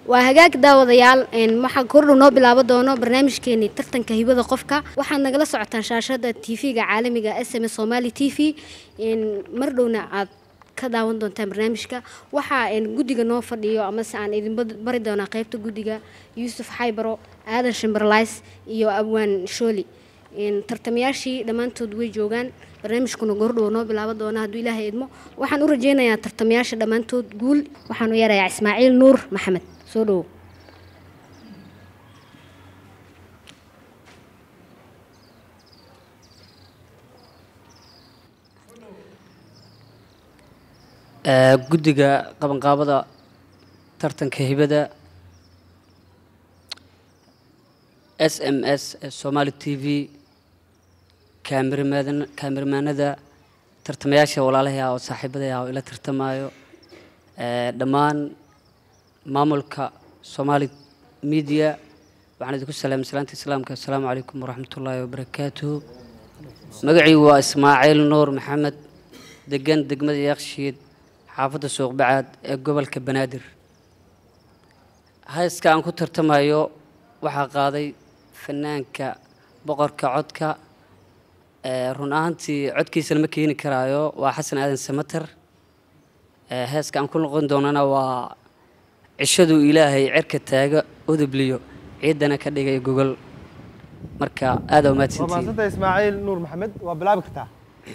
waa hagaag daawadayaal waxaa kordhow noo bilaabo doono barnaamijkeenii tartanka hibada qofka waxaad nagala socotaan shaashada tv-ga caalamiga s m s somali t v mar dhowna aad ka daawan doontaan barnaamijka waxaa guddiga noo fadhiyo amase aan idin bari doonaa qeybta guddiga yuusuf xaybaro aadan shimberlays iyo abwaan shooli tartamayaashii dhammaantood way joogaan barnaamijkuna gordhow noo bilaabo doona hadduu ilaahay idmo waxaan u rajeynayaa tartamayaasha dhammaantood guul waxaanu yeerayaa ismaaciil nuur maxamed soo dhowo guddiga qabanqaabada tartanka hibada s m s somaali t v kaamiramanada tartamayaasha walaalahay oo saaxiibaday ah oo ila tartamaayo dhammaan maamulka somaali media waxaan idinku salaamay salaanta islaamka assalaamu calaykum waraxmat ullaahi wabarakaatuhu magacii waa ismaaciil nuur maxamed degan degmada yaaqshiid xaafadda suuqbacaad ee gobolka banaadir hayska aan ku tartamayo waxaa qaaday fanaanka boqorka codka run ahaantii codkiisa lama keeni karaayo waa xasan aadan samater heeska aan ku noqon doonana waa cishaduu ilaahay cerka taaga udubliyo ciidana ka dhigay gogol marka aada waa umaadsantihiin mahadsanta ismaaciil nuur maxamed waa bilaabi kartaa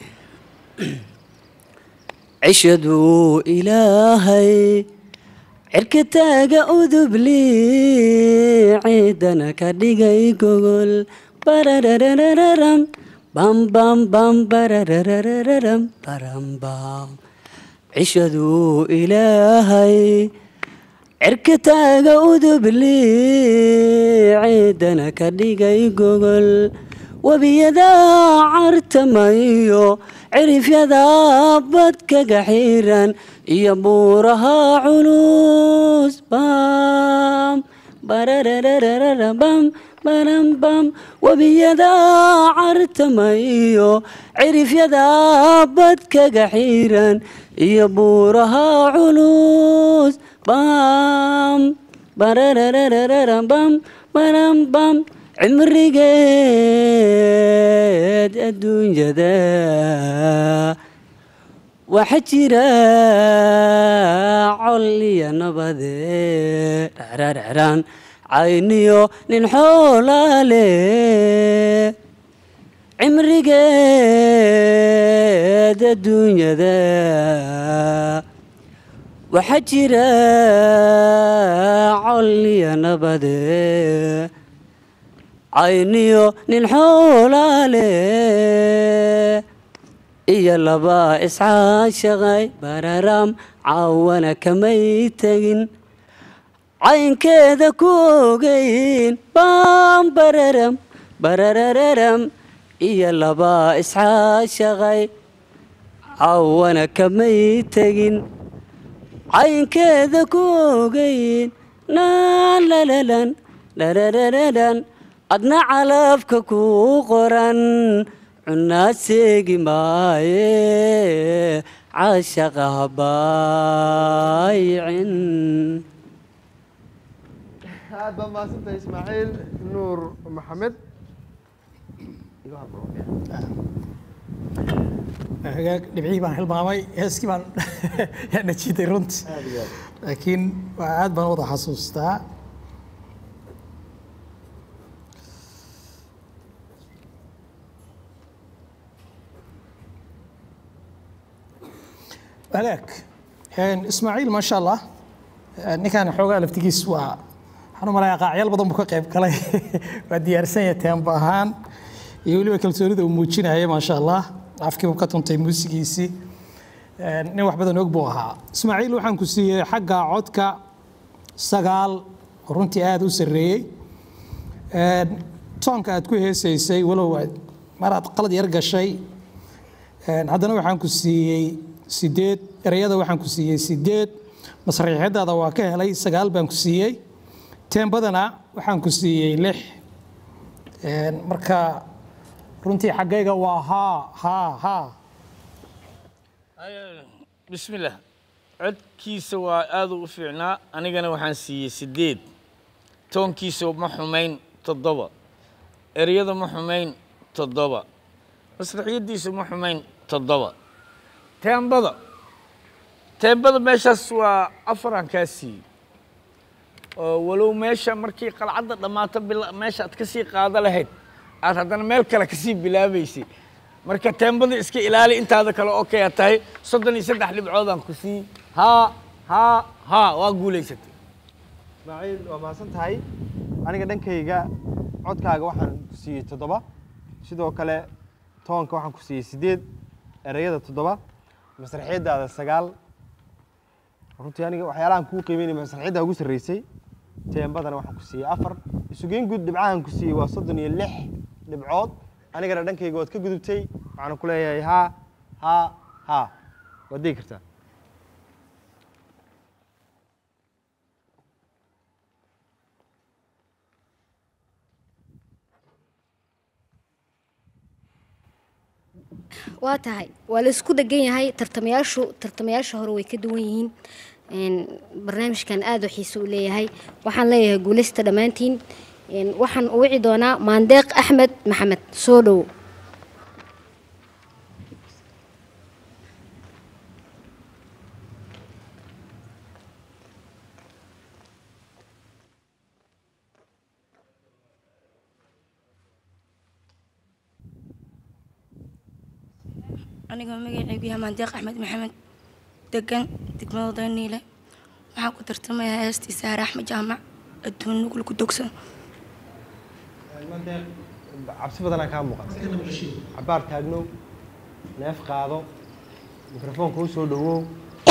cishaduu ilaahay cirka taaga udubli ciidana ka dhigay gogol barararararam bam bam bam barararararam baram bam cishaduu ilaahay cirka taaga udubli ciidana ka dhigay gogol webiyadaa cartamayo cirifyadaa badkaga xiran iyo buuraha culus bam bararararara bam baram bam webiyadaa cartamayo cirifyadaa badkaga xiran iyo buuraha culus bam bararararara bam baram bam cimrigeed adduunyada waxa jira col iyo nabade dhacraaracraan cayniyo nin xoolaale cimrigeed adduunyada waxa jira col iyo nabade cayniyo nin xoolaale iyo laba iscaashaqay bararam caawana kamay tegin caynkeeda ku ogeyn bam bararam bararararam iyo laba iscaashaqay caawana kamay tegin caynkeeda ku ogeyn naalalalan dhararararan adna calafka kuu qoran cunaa seegi maaye caashaqa habaayicin aad baa mahadsanta ismaaciil nuur maxamed hagaag dhibcihii baan hilmaamay heeskii baan yaa najiiday runtii laakiin waa aad baan u wada xasuustaa hagaag ismaaciil maasha allah ninkan xoogaa laftigiis waa waxaan u malayaa qaacyaal badan buu ka qayb galay waa diyaarsan yahay teemba ahaan iyo weliba kalsoonida uu muujinaya maasha allah afkiibuu ka tuntay muusigiisii nin wax badan og buu ahaa ismaaciil waxaan ku siiyey xagga codka sagaal oo runtii aada u sarreeyey toonka aad ku heesaysay walow aad mar aad qalad yar gashay haddana waxaan ku siiyey sideed ereyada waxaan ku siiyey sideed masraxiixyadaada waa ka helay sagaal baan ku siiyey teembadana waxaan ku siiyey lix marka runtii xaggayga waa haa haa haa بسم الله codkiisa waa aad u fiicnaa anigana waxaan siiyey siddeed toonkiisa ma xumayn toddoba ereyada ma xumayn toddoba masraxiyaddiisa ma xumayn toddoba teembada teembada meeshaas waa afaraan kaa siiyey oo walow meesha markii qalcadda dhammaato bila- meesha aad ka sii qaado lahayd aad haddana meel kale ka sii bilaabaysay marka teembada iska ilaali intaada kale okay aad tahay soddon iyo saddex dhibcoodaan ku sii haa haa haa waa guulaysatay ismaaciil waa mahadsan tahay aniga dhankayga codkaaga waxaan ku siiyey toddoba sidoo kale toonka waxaan ku siiyey siddeed ereyada toddoba masraxiyadaada sagaal runtii aniga waxyaalahan kuu qiimeynaya masraxiyadda ugu sarreysay teembadana waxaan ku siiyey afar isugeyn guud dhibcahan ku siiyey waa soddon iyo lix dhibcood anigana dhankayga waad ka gudubtay waxaan ku leeyahay haa haa haa waad degi kartaa waa tahay waa la isku dhegan yahay tartamayaashu tartamayaasha hore way ka duwan yihiin Een, barnaamijkan aad u xiise u leeyahay waxaan leeyahay guuleysta dhammaantiin Een, waxaan u wici doonaa maandeeq axmed maxamed soo dhowo anigoo magacaygu yahay maandeeq axmed maxamed degan degmada dayniile waxaan ku tartamayaa heestii saare axmed jaamac adduun nugul ku dogsan Maandeeq, cabsi badanaa kaa muuqata cabaar taagnow neef qaado mikrofoonka u soo dhowow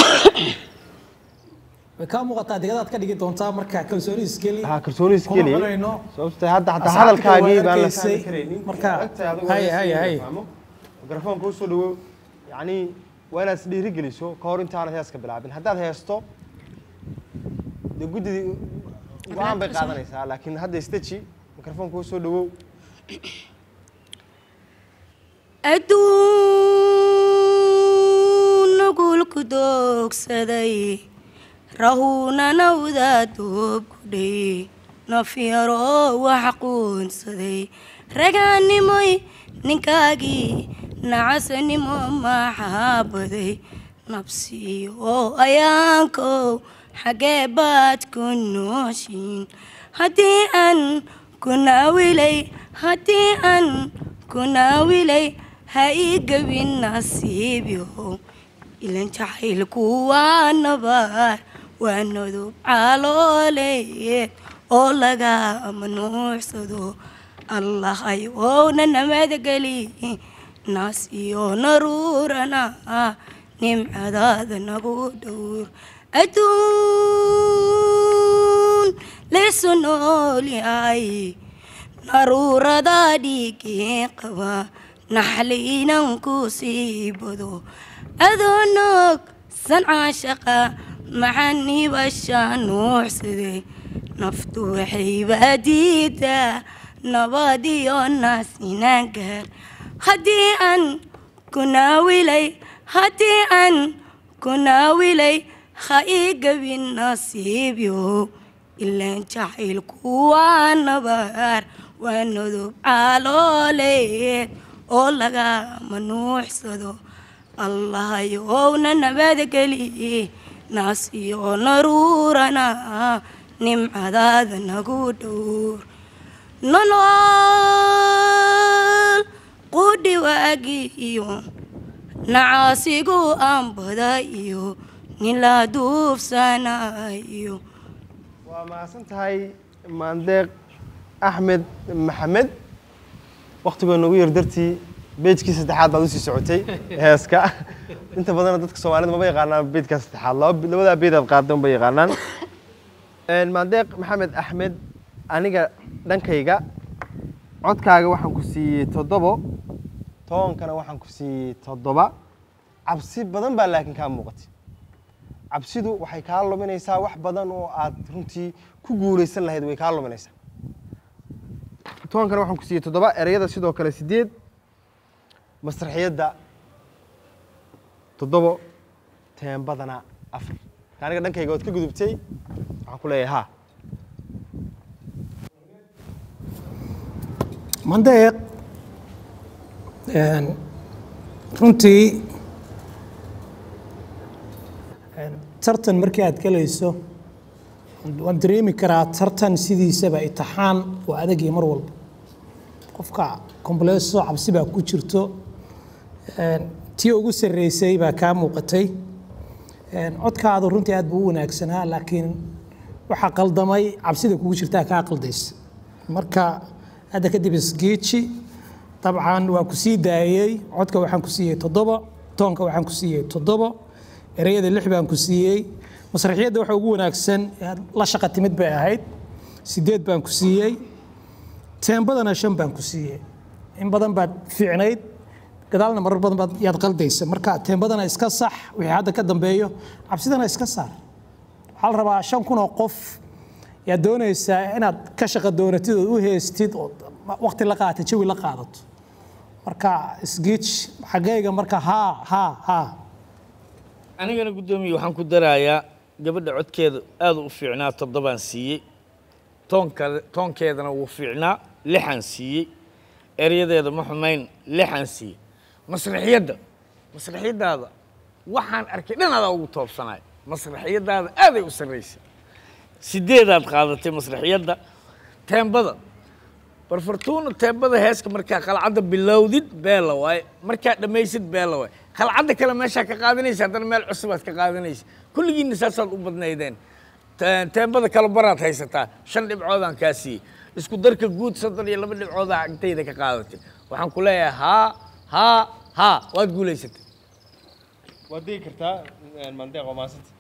way kaa muuqataa digadaad ka dhigi doontaa marka kalsooni iskeli ha kalsooni iskeli kuma cunayno sababta hadda xataa Asxaabta hadalkaagii waa baan la arkaysay. fahmi karaynin Marka, Agtaada adigu hay, waa hay, la hay. fahmo. mikrofoonka u soo dhowow yacni waa inaad isdhiiri geliso ka hor intaanad heeska bilaabin haddaad heesto dee guddidii go-aan bay qaadanaysaa laakiin hadda istaji mikrofoonka u soo dhowow adduun nugul ku doogsaday rahuunanawda doob kudhay nafyaroo wax quunsaday ragaannimoy ninkaagii nacasanimo maxaabaday nabsi oo ayaankow xaggee baad ku nooshiin haddii aan ku naawilay haddii aan ku naawilay ha ii gebin nasiibyow ilan jacaylku waa nabaar waa nodub calooleed oo laga mamnuucsado allahay wowna namadgeli naas iyo naruurana nimcadaada nagu dhowr adduun laysu nool yahay naruurada dhiigii qaba naxliinan ku sii bado adoo noog sancaa shaqa maxanibasha nuucsaday naftu waxayba diidaa nabad iyo naas inaan gaar haddii aan ku naawilay haddii aan ku naawilay ha ii gebin nasiibyow ilaan jacaylku waa nabaar waa nodub calooleed oo laga manuucsado allahayowna nabadgeli naas iyo naruurana nimcadaada nagu dhowr nolol qudhi waagi iyo nacaasigu aanbada iyo nin la duufsanayo waa mahadsan tahay maandeeq axmed maxamed waktigoo nagu yar dartii beejkii saddexaad baad usii socotay heeska inta badanna dadka soomaalida maba yaqaanaan beedkaa saddexaad laba- labadaa beed aad qaadda unba yaqaanaan maandeeq maxamed axmed aniga dhankayga codkaaga waxaan ku siiyey toddobo toonkana waxaan ku siiyey toddoba cabsi badan baa laakiin kaa muuqatay cabsidu waxay kaa luminaysaa wax badan oo aad runtii ku guulaysan lahayd way kaa luminaysaa toonkana waxaan ku siiyey toddoba ereyada sidoo kale sideed masraxiyadda toddobo teembadana afar aniga dhankayga ood ka gudubtay waxaan ku leeyahay ha mandeeq een, runtii een, tartan markii aad galayso waan dareemi karaa tartan sidiisaba itixaan waa adagii mar walba qofka komboleyso cabsi baa ku jirto een, tii ugu sarreysay baa kaa muuqatay een, codkaadu runtii aad buu u wanaagsanaa laakiin waxaa qaldamay cabsida kugu jirtaa kaa qaldaysa marka hadda kadib isgeeji dabcan waa ku sii daayey codka waxaan ku siiyey toddoba toonka waxaan ku siiyey toddoba ereyada lix baan ku siiyey masraxiyadda waxa ugu wanaagsan ee aad la shaqa timid bay ahayd sideed baan ku siiyey teembadana shan baan ku siiyey in badan baad fiicnayd gadaalna marar badan baad yaad qaldaysa marka teembadana iska sax wixii hadda ka dambeeyo cabsidana iska saar waxaa la rabaa shan kun oo qof yaad doonaysaa inaad ka shaqa doonatid ood u heestid oo waqti la qaata jawi la qaadato marka isgiij xaggayga marka haa haa haa anigana guddoomiye waxaan ku darayaa gabadha codkeeda aada u fiicnaa toddobaan siiyey toonka toonkeedana wuu fiicnaa lixaan siiyey eryadeeda ma xumayn lixaan siiyey masraxiyadda masraxiyaddaada waxaan arkay dhan adaa ugu toobsanay masraxiyaddaada aaday u sarraysay sideedaad qaadatay masraxiyadda teembada barfartuuna teembada heeska markaa qalcadda bilowdid beela waaye markaa dhammaysid beela waaye qalcadda kale meeshaa ka qaadanaysa haddana meel cusubaad ka qaadanaysa kulligiinna saasaad u badnaydeen Te- teembada kale baraad haysataa shan dhibcoodaan kaa siiyey isku darka guud soddon iyo laba dhibcoodaa agtayda ka qaadatay waxaan ku leeyahay haa haa haa waad guulaysatay waad digi kartaa mandeeq waa maasanta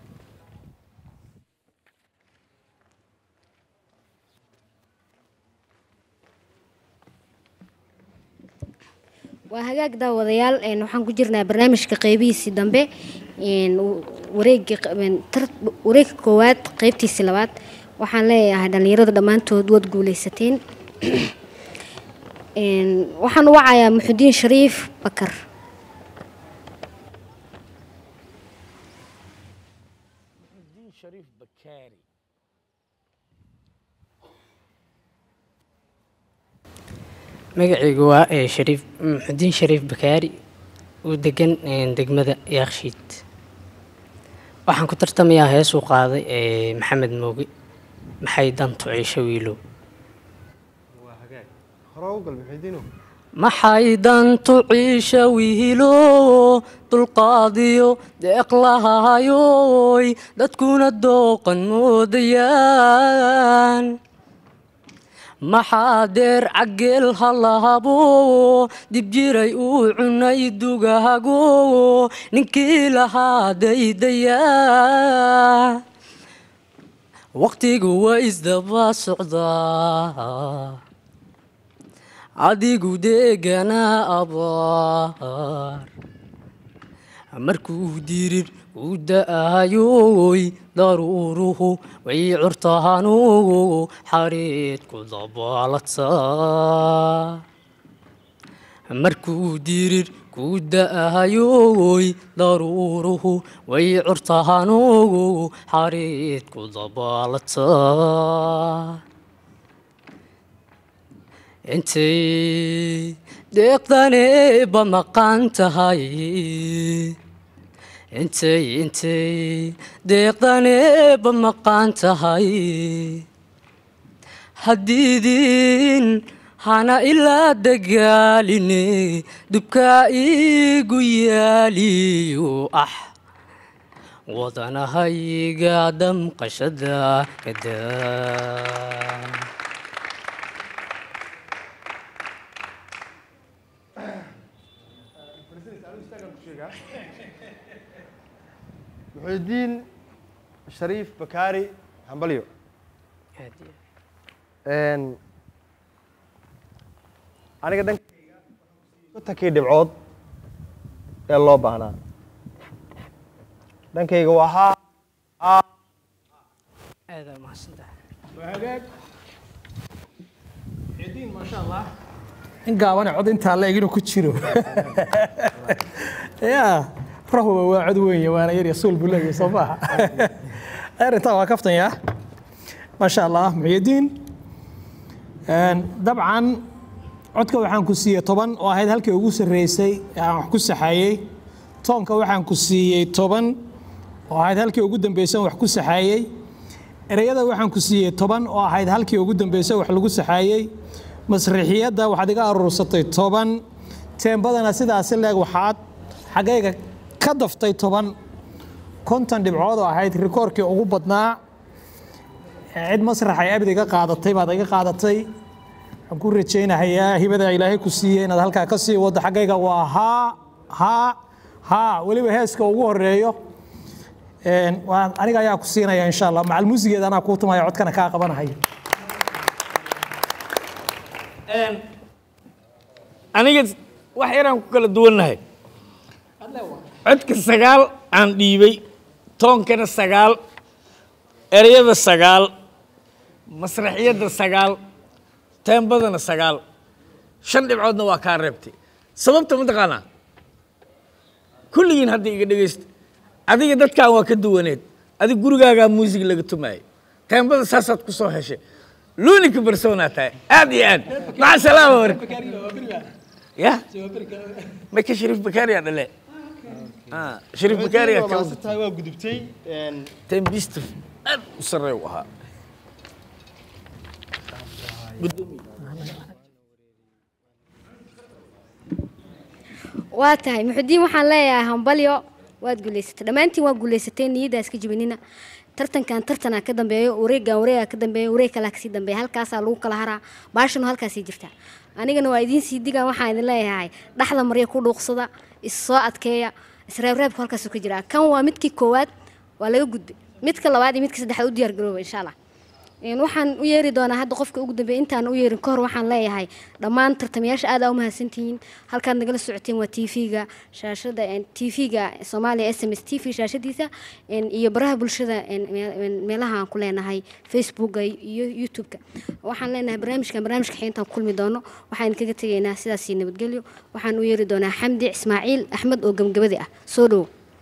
waa hagaag daawadayaal een, waxaan ku jirnaa barnaamijka qeybihiisii dambe een, w- wareegii q- een, tar- wareegga koowaad qeybtiisii labaad waxaan leeyahay dhallinyarada dhammaantood waad guuleysateen Een, waxaan u wacayaa muxudiin shariif bakar shariif bakaari magacaygu waa ee shariif muxudiin shariif bakaari uu degan een, degmada yaakshiid waxaan ku tartamayaa heesuu qaaday ee maxamed mooge maxay dantu ciisho wiilow waa hagaag hore u gal muxidiino maxay dantu ciisha wiilo dulqaadiyo deeqlahayoy dadkuna dooqan moodayaan maxaa deer cageel halahabo dib jiray uu cunay dugahago ninkii lahaa daydayaa waqtigu waa isdaba socdaa adigu deeganaa abaar markuu dirir u da-ayoy daruuruhu way curtahanugu xariid ku dabaaladsaa markuu dirir ku da-ayoy daruuruhu way curtahanugu xariid ku dabaaladsaa intay deeqdaneeba maqan tahay intay intay deeqdaneeba maqan tahay haddiidin hana ilaa dagaaline dubkaa iigu yaaliyo ah wadanahayga damqashada kadaa muxidiin shariif bakaari hambalyo Een, aniga dhankayga kontonkii dhibcood ee loo baahnaa dhankayga waa haa haa aada mahadsantahay hagaag cidiin maasha allah in gaabane cod intaa la eg inuu ku jiro ya rahwa waa cod weeye waana yar yasuul buu leeyahay soo maaha arrintaa waa kaftanyaa maasha allah muxyidiin dabcan codka waxaan ku siiyey toban oo ahayd halkii ugu sarreysay ee aan wax ku saxaayey toonka waxaan ku siiyey toban oo ahayd halkii ugu dambeysay wax ku saxaayey ereyada waxaan ku siiyey toban oo ahayd halkii ugu dambeysay wax lagu saxaayey masriixiyadda waxaad iga aruursatay toban teembadana sidaasi leeg waxaad xaggayga ka daftay toban konton dhibcood oo ahayd rikoorkii ugu badnaa cid masrax ay abid iga qaadatay baad iga qaadatay waxaan ku rajaynahayaa hibada ilaahay ku siiyey inaad halkaa ka sii waddo xaggayga waa haa haa haa weliba heeska ugu horeeyo waan aniga ayaa ku siinaya insha allah macal muusigeeda anaa kuu tumaya codkana kaa qabanahaya aniga wax yaraan ku kala duwannahay codka sagaal aan dhiibay toonkana sagaal ereyada sagaal masraxiyadda sagaal teembadana sagaal shan dhibcoodna waa kaa reebtay sababta mataqaanaa kulligiin hadda iga dhegaysta adiga dadkan waa ka duwaneed adig gurigaagaa muusig laga tumaayay teembada saasaad ku soo heshay luunika barsoonaa tahay aad iyo aad maca salaama war ya maka shariif bakaariyaa dhale Ah, shariif bakaariyaa waa ka maasantahay waa gudubtay tembista aad u sarreey u ahaa waa tahay muxudiin waxaan leeyahay hambalyo waad guulaysatay dhammaantiin waa guulaysatay niyaddaa iska jibinina tartankan tartanaa ka dambeeyo wareegan wareegaa ka dambeeyo wareeg kalaa kasii dambeeya halkaasaa lagu kala haraa baashanu halkaasii jirtaa anigana waa idiin sii digaan waxaan idin leeyahay dhaxda marya ku dhuuqsada is soo adkeeya isreebreebku halkaasuu ka jiraa kan waa midkii koowaad waa laga gudbay midka labaad iyo midka saddexaad u diyaar garooba insha allah Een, waxaan u yeeri doonaa hadda qofka ugu dambeeya intaan u yeerin kahor waxaan leeyahay dhammaan tartamayaasha aad aa u mahadsantihiin halkaad nagala socoteen waa tv-ga shaashada tv-ga soomaaliya s m s t v shaashadiisa een, iyo baraha bulshada een, meel- een, meelaha aan ku leenahay facebooka iyo youtube-ka waxaan leenahay barnaamijkan barnaamijka xigeentaan ku kulmi doono waxaan kaga tegaynaa sidaas iyo nabadgelyo waxaan u yeeri doonaa xamdi ismaaciil axmed oo gabagabadi ah soo dhowo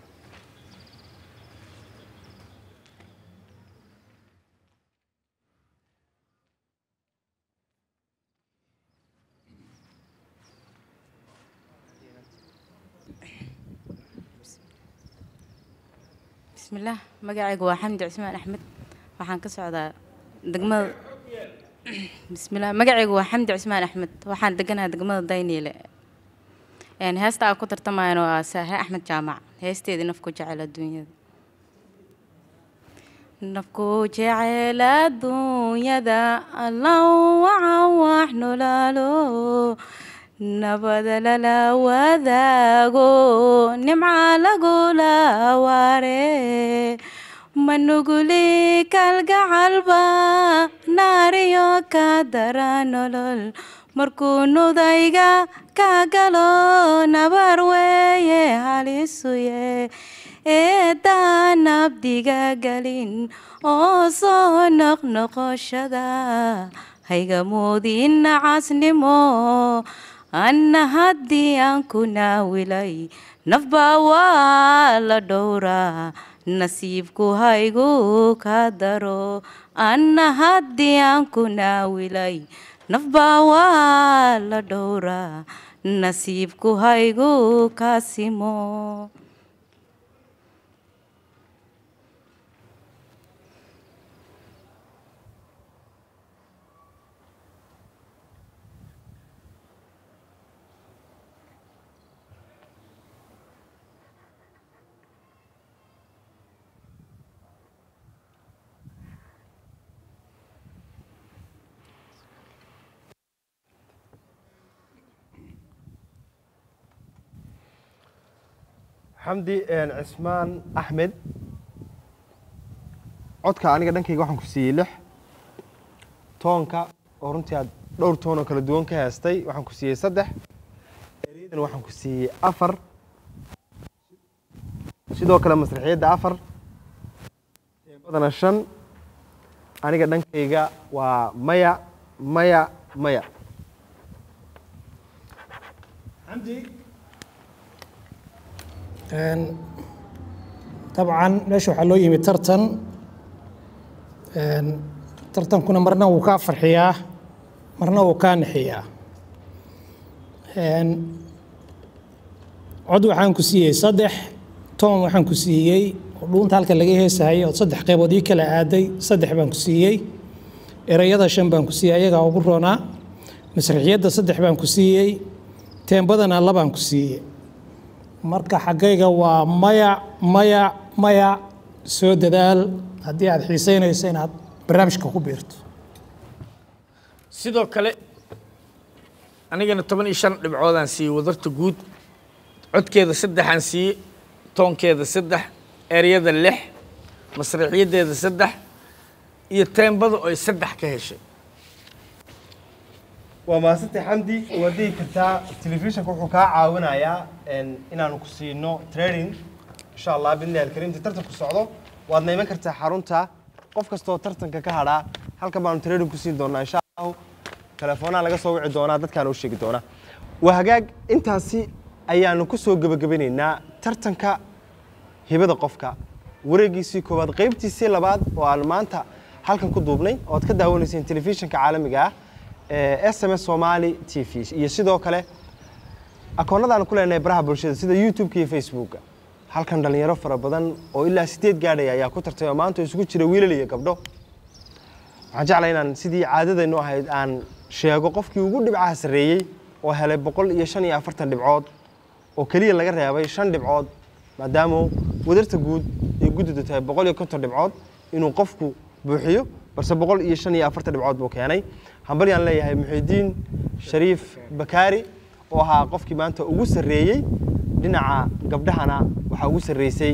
bismillaah magacaygu waa xamdi cusmaan axmed waxaan ka socdaa degmada bismillaah magacaygu waa xamdi cusmaan axmed waxaan deganahay degmada dayniile Een, heesta aan ku tartamayana waa saahe axmed jaamac heesteedii nafku jecel adduunyada nafku jecel adduunyada allow wacan wax nolaalo nabada lala wadaago nimca lagula waare manuguli kalgacalba naariyo ka dara nolol markuu nudayga ka galo nabar weeye halisuye eedaan abdiga galin oo soo noqnoqoshada hayga moodin nacasnimo anna haddii aan ku naawilay nafbaa waa la dhowraa nasiibku haygu ka daro anna haddii aan ku naawilay nafbaa waa la dhowraa nasiibku haygu ka simo xamdi cismaan axmed codka aniga dhankayga waxaan ku siiyey lix toonka oo runtii aad dhowr toon oo kala duwan ka heestay waxaan ku siiyey saddex ereydan waxaan ku siiyey afar sidoo kale masraxiyadda afar badana shan aniga dhankayga waa maya maya maya Een, dabcan meesha waxaa loo yimi tartan Een, tartankuna marna wuu kaa farxiyaa marna wuu kaa nixiyaa Een, cod waxaan ku siiyey saddex toon waxaan ku siiyey oo dhuunta halka laga heesahayay oo saddex qaybood ii kala aaday saddex baan ku siiyey erayada shan baan ku siiyey ayagaa ugu roonaa masraxiyadda saddex baan ku siiyey teembadana labaan ku siiyey marka xaggayga waa maya maya maya soo dadaal haddii aad xiisaynayso inaad barnaamijka ku biirto sidoo kale anigana toban iyo shan dhibcoodaan siiyey wadarta guud codkeeda saddexaan siiyey toonkeeda saddex eryada lix masraxiyaddeeda saddex iyo teembada oo ay saddex ka heshay waa mahadsantay xamdi waad dhihi kartaa telefishinka wuxuu kaa caawinayaa een, inaanu ku siino training insha allah bidnillahi alkariim inta tartanku socdo waadna iman kartaa xarunta qof kastoo tartanka ka hadhaa halkan baanu training ku siin doonaa insha allahu telefoonaa laga soo wici doonaa dadkaana u sheegi doonaa waa hagaag intaasi ayaanu ku soo gebagabanaynaa tartanka hibada qofka wareegiisii koowaad qaybtiisii labaad oo aan maanta halkan ku duubnay oo aad ka daawanayseen telefishinka caalamiga ah ee s m s somali t v iyo sidoo kale akoonnadaan ku leenahay baraha bulshada sida youtube-ka iyo facebooka halkan dhalinyaro fara badan oo ilaa sideed gaadhaya ayaa ku tartay oo maanta isugu jira wiilal iyo gabdho waxaan jeclahay inaan sidii caadadaynu ahayd aan sheego qofkii ugu dhibcaha sarreeyey oo helay boqol iyo shan iyo afartan dhibcood oo keliya laga reebay shan dhibcood maadaama wadarta guud ay guddidu tahay boqol iyo konton dhibcood inuu qofku buuxiyo balse boqol iyo shan iyo afartan dhibcood buu keenay hambalyaan leeyahay muxidiin shariif bakaari oo ahaa qofkii maanta ugu sarreeyey dhinaca gabdhahana waxaa ugu sarreysay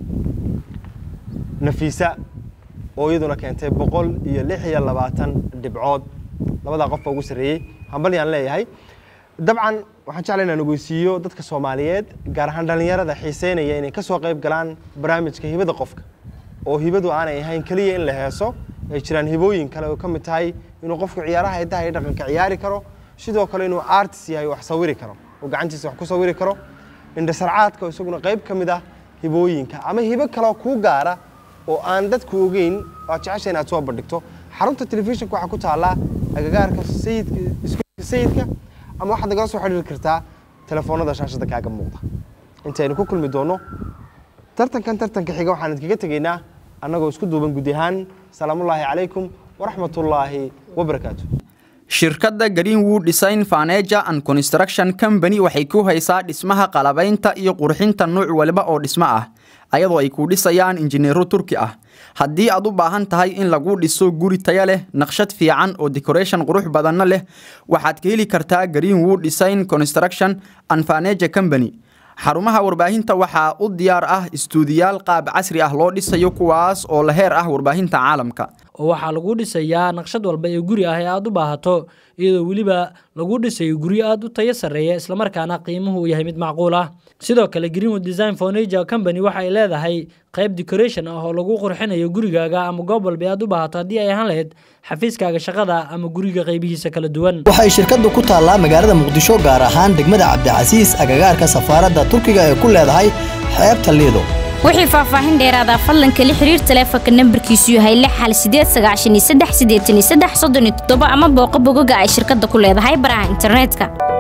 nafiisa oo iyaduna keentay boqol iyo lix iyo labaatan dhibcood labadaa qof baa ugu sarreeyey hambalyaan leeyahay dabcan waxaan jeclay inaan ogeysiiyo dadka soomaaliyeed gaar ahaan dhallinyarada xiiseynaya inay ka soo qayb galaan barnaamijka hibada qofka oo hibadu aanay ahayn keliya in la heeso ay jiraan hibooyin kale oo ka mid tahay inuu qofku ciyaaraha hidaha iyo dhaqanka ciyaari karo sidoo kale inuu artist yahay wax sawiri karo oo gacantiisa wax ku sawiri karo indhasarcaadka oo isaguna qayb ka mid ah hibooyinka ama hibo kaleo kuu gaara oo aan dadku ogeyn oo aad jecesha inaad soo bandhigto xarunta telefishinka waxaa ku taallaa agagaarka sayidka iskuulka sayidka ama waxaad nagala soo xidhiiri kartaa telefoonada shaashada kaaga muuqda intaynu ku kulmi doono tartankan tartanka xiga waxaan idinkaga tegaynaa annagoo isku duuban gudi ahaan salaamullaahi calaykum waraxmatullaahi wabarakaatu shirkadda greenwood design furniture and construction company waxay ku haysaa dhismaha qalabaynta iyo qurxinta nuuc waliba oo dhismo ah ayadoo ay ku dhisayaan injineero turki ah haddii aad u baahan tahay in lagu dhiso guri taya leh naqshad fiican oo decoration qurux badanna leh waxaad ka heli kartaa greenwood design construction and furniture company xarumaha warbaahinta waxaa u diyaar ah istuudiyaal qaab casri ah loo dhisayo kuwaas oo la heer ah warbaahinta caalamka oo waxaa lagu dhisayaa naqshad walba ee guri ah ee aad u baahato iyadoo weliba lagu dhisayo guryo aad u tayo sarreeya islamarkaana qiimuhu uu yahay mid macquul ah sidoo kale greenwood design furniture company waxa ay leedahay qayb decoration ah oo lagu qurxinayo gurigaaga ama goob walba ee aad u baahato haddii ay ahaan lahayd xafiiskaaga shaqada ama guriga qaybihiisa kala duwan waxay shirkaddu ku taallaa magaalada muqdisho gaar ahaan degmada cabdicasiis agagaarka safaaradda turkiga ee ku leedahay xeebta liido wixii faahfaahin dheeraada fadlan kala xiriir taleefanka nambarkiisu yahay lix hal sideed sagaashan iyo saddex siddeetan iyo saddex soddon iyo toddoba ama booqo bogoga ay shirkadda ku leedahay baraha internetka